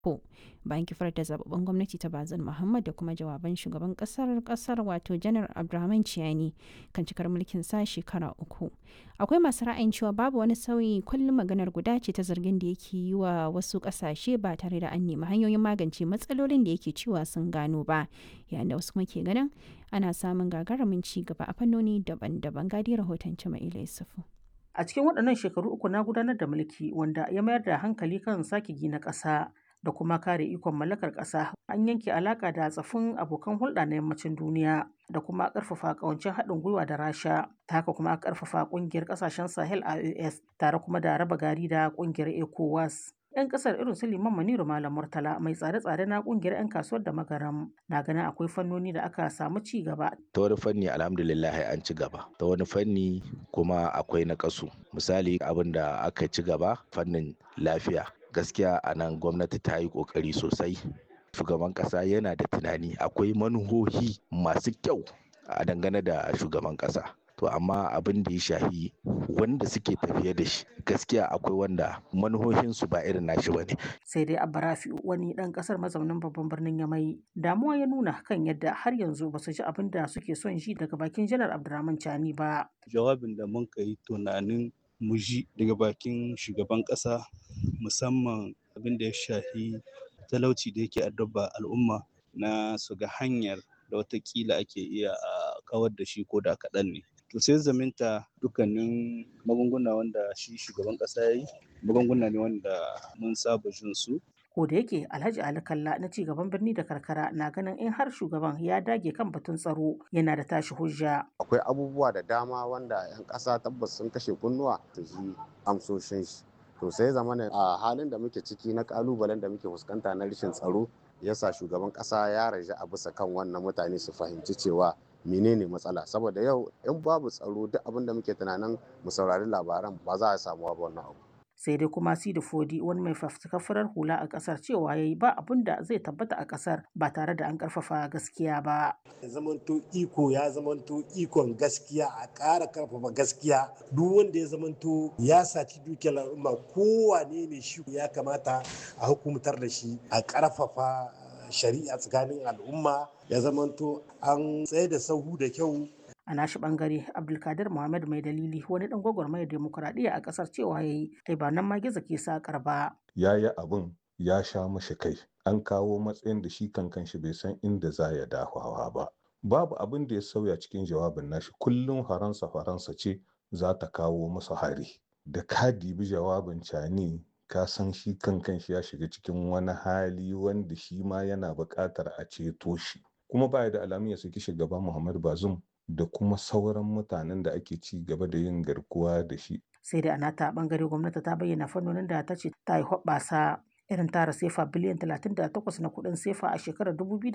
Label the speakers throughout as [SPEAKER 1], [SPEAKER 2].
[SPEAKER 1] ko bayan kifar da zababben gwamnati ta bazin muhammad da kuma jawaban shugaban kasar kasar wato janar abdulrahman ciyani kan cikar mulkin sa shekara uku akwai masu ra'ayin cewa babu wani sauyi kullum maganar guda ce ta zargin da yake yi wa wasu kasashe ba tare da an nemi hanyoyin magance matsalolin da yake cewa sun gano ba yayin da wasu kuma ke ganin ana samun gagarumin ci gaba a fannoni daban-daban gadi rahoton Jama'ila Yusufu.
[SPEAKER 2] A cikin waɗannan shekaru uku na gudanar da mulki wanda ya mayar da hankali kan sake gina ƙasa da kuma kare ikon mallakar ƙasa an yanke alaƙa da tsafin abokan hulɗa na yammacin duniya da kuma ƙarfafa ƙawancin haɗin gwiwa da rasha ta haka kuma ƙarfafa ƙungiyar ƙasashen sahel ios tare kuma da raba gari da ƙungiyar ecowas 'yan kasar irin su liman maniru malam murtala mai tsare-tsare na kungiyar 'yan kasuwar da magaram na ganin akwai fannoni da aka samu ci gaba
[SPEAKER 3] ta wani fanni alhamdulillah an ci gaba ta wani fanni kuma akwai na kasu misali abin da aka ci gaba fannin lafiya gaskiya a nan gwamnati ta yi kokari sosai shugaban kasa yana da tunani akwai manuhohi masu kyau a dangane da shugaban kasa to amma abin da ya shahi wanda suke tafiye da shi gaskiya akwai wanda manuhohinsu ba irin nashi bane
[SPEAKER 2] sai dai abarafi wani dan kasar mazaunin babban birnin yamai damuwa ya nuna kan yadda har yanzu ba su ji abin da suke son ji daga bakin janar abdurrahman chani ba
[SPEAKER 4] jawabin da mun kai tunanin mu ji daga bakin shugaban kasa musamman abin da ya shahi talauci da yake addaba al'umma na su ga hanyar da watakila ake iya a kawar da shi ko da kaɗan ne to sai zaminta dukkanin magunguna wanda shi shugaban kasa ya yi magunguna ne wanda mun saba jin su
[SPEAKER 2] ko da yake alhaji ali kalla na ci gaban birni da karkara na ganin in har shugaban ya dage kan batun tsaro yana da tashi hujja
[SPEAKER 5] akwai abubuwa da dama wanda yan kasa tabbas sun kashe kunnuwa su ji amsoshin shi to sai zamana a halin da muke ciki na kalubalen da muke fuskanta na rashin tsaro yasa shugaban kasa ya raja a bisa kan wannan mutane su fahimci cewa menene matsala saboda yau in babu tsaro duk abin da muke tunanin mu saurari labaran ba za a samu ba wannan abu
[SPEAKER 2] sai dai kuma sidi fodi wani mai fafutukar farar hula a kasar cewa yayi ba abin da zai tabbata a kasar ba tare da an karfafa gaskiya ba
[SPEAKER 6] zamanto iko ya zamanto ikon gaskiya a ƙara karfafa gaskiya duk wanda ya zamanto ya saci dukiyar al'umma kowane ne shi ya kamata a hukumtar da shi a karfafa shari'a tsakanin al'umma ya zamanto an tsaye da sahu da kyau
[SPEAKER 2] a nashi bangare abdulkadir muhammad mai dalili wani dan gwagwarmayar demokuraɗiyya a ƙasar cewa ya yi ai ba nan ma gizo ke sakar ba
[SPEAKER 7] ya yi abin ya sha mashi kai an kawo matsayin da shi kankan shi bai san inda za ya dafawa ba babu abin da ya sauya cikin jawabin nashi kullum faransa faransa ce za ta kawo masa hari da ka dibi jawabin cani ka san shi kankan shi ya shiga cikin wani hali wanda shi ma yana buƙatar a ceto shi kuma baya da alamun ya saki shugaba muhammad bazum da kuma sauran mutanen da ake ci gaba da yin garkuwa da shi.
[SPEAKER 2] Sai da a nata bangare gwamnati ta bayyana fannonin da ta ce ta yi hoɓɓasa irin tara sefa biliyan 38 na kuɗin sefa a shekarar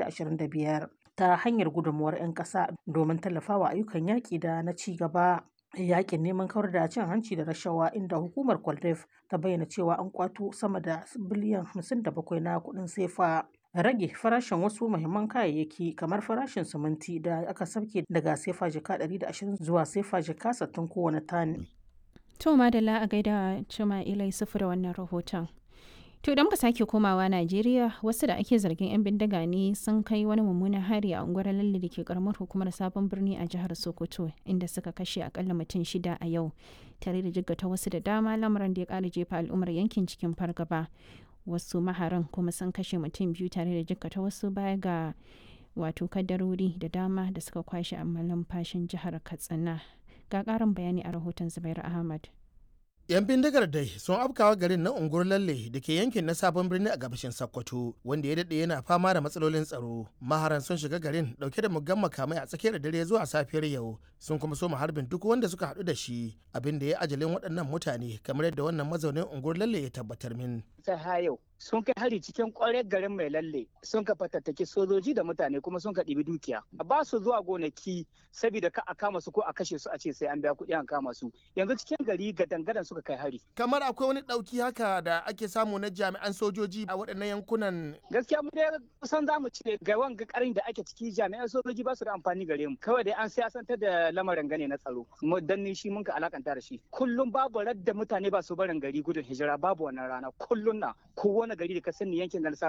[SPEAKER 2] 2025 ta hanyar gudunmuwar 'yan ƙasa domin tallafawa ayyukan yaƙi da na ci gaba. yakin neman kawar da cin hanci da rashawa inda hukumar kwaldef ta bayyana cewa an kwato sama da biliyan 57 na kuɗin sefa rage farashin wasu muhimman kayayyaki kamar farashin siminti da aka sauke daga sefa jika 120 zuwa sefa jika 60 kowane tani.
[SPEAKER 1] To madalla a gaida cima ilai sufu da wannan rahoton. To idan muka sake komawa Najeriya wasu da ake zargin 'yan bindiga ne sun kai wani mummunan hari a unguwar lalle da ke karamar hukumar sabon birni a jihar Sokoto inda suka kashe akalla mutum shida a yau tare da jiggata wasu da dama lamarin da ya kara jefa al'ummar yankin cikin fargaba. wasu maharan kuma sun kashe mutum biyu tare da jikkata wasu baya ga wato kadarori da dama da suka kwashe a fashin jihar katsina ga karin bayani a rahoton zubair ahmad
[SPEAKER 8] 'yan bindigar dai sun afkawa garin na unguwar lalle da ke yankin na sabon birni a gabashin sokoto wanda ya daɗe yana fama da matsalolin tsaro maharan sun shiga garin dauke da muggan makamai a tsakiyar dare zuwa safiyar yau sun kuma so harbin duk wanda suka haɗu da shi abin da ya ajalin waɗannan mutane kamar yadda wannan mazaunin unguwar lalle ya tabbatar min
[SPEAKER 9] ta yau sun kai hari cikin kwarar garin mai lalle sun ka fatattaki sojoji da mutane kuma sun ka ɗibi dukiya ba su zuwa gonaki saboda ka a kama su ko a kashe su a ce sai an biya kuɗi an kama su yanzu cikin gari ga dangadan suka kai hari
[SPEAKER 8] kamar akwai wani ɗauki haka da ake samu na jami'an sojoji a waɗannan yankunan
[SPEAKER 9] gaskiya mu dai kusan za mu ce ga wanga karin da ake ciki jami'an sojoji ba su da amfani gare mu kawai dai an siyasantar da lamarin gane na tsaro mu danni shi mun ka alakanta da shi kullum babu radda mutane ba su barin gari gudun hijira babu wannan rana kullum na kowane wani gari da ka sani yankin garin